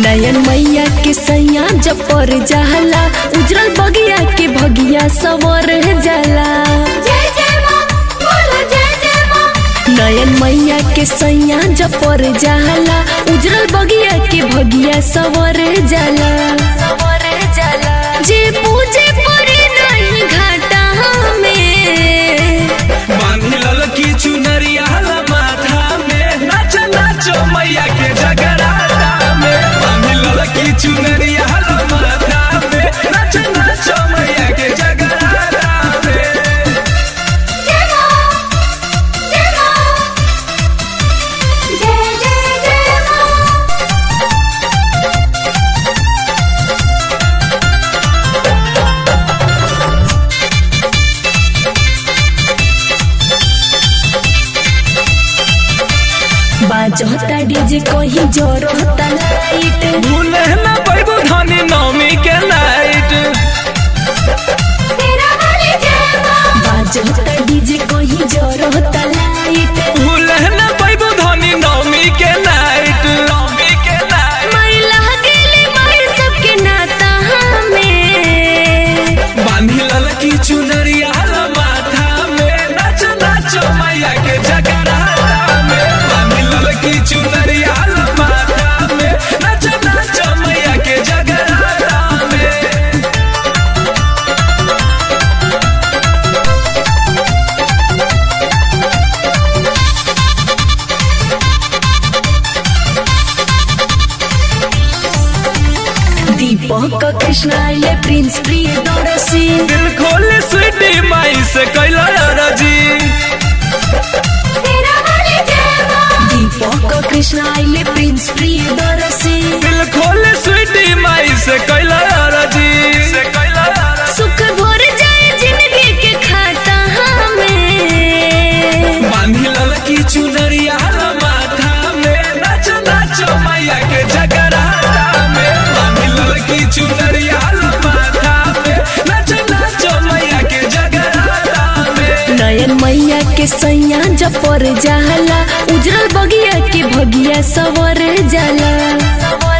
नयन मैया के सैया जब पर जाला उजरल बगिया के भगिया सवर जाला जय जय माँ बोलो जय जय माँ नयन मैया के सैया जब पर जाला उजरल बगिया के भगिया सवर जाला सवर जाला जे पूजे पड़े नहीं घाटा में बांधी ललकी चुनरिया माथा में नाच नाचो मैया के जगराता में बांधी ललकी चुनरिया माथा में नाच नाचो मैया के जगराता में जय माँ जय माँ जय जय जय माँ बाजता डीजे कहीं जोरता लाइट भूले ना पैबू धनी नौमी के लाइट तेरा वाली जय माँ बाजता डीजे कहीं जोरता लाइट भूले ना पैबू धनी नौमी के लाइट नौमी के लाइट मैला गेली माई सबके नाता में बांधी ललकी चुनरिया माथा में नाच नाचो मैया के जगराता में बांधी ललकी चुनरिया माथा में नाच नाचो मैया के जगराता में दीपक कृष्ण आइले प्रिंस प्रिय दौड़सी दिल खोले स्वीटी माई से कैला राजी तेरा वाली जय माँ दीपक कृष्ण आइले प्रिंस प्रिय दौड़सी दिल खोले स्वीटी माई से कैला राजी से कैला सुख भर जाए जिंदगी के खाता में बांधी ललकी चुनरिया माथा में नाच नाचो मैया के जगराता में बांधी ललकी चुनरिया माथा में नाच नाचो मैया के जगराता में नयन मैया के सैया जब पर जाला उजरल बगिया के भगिया सवर जाला सवर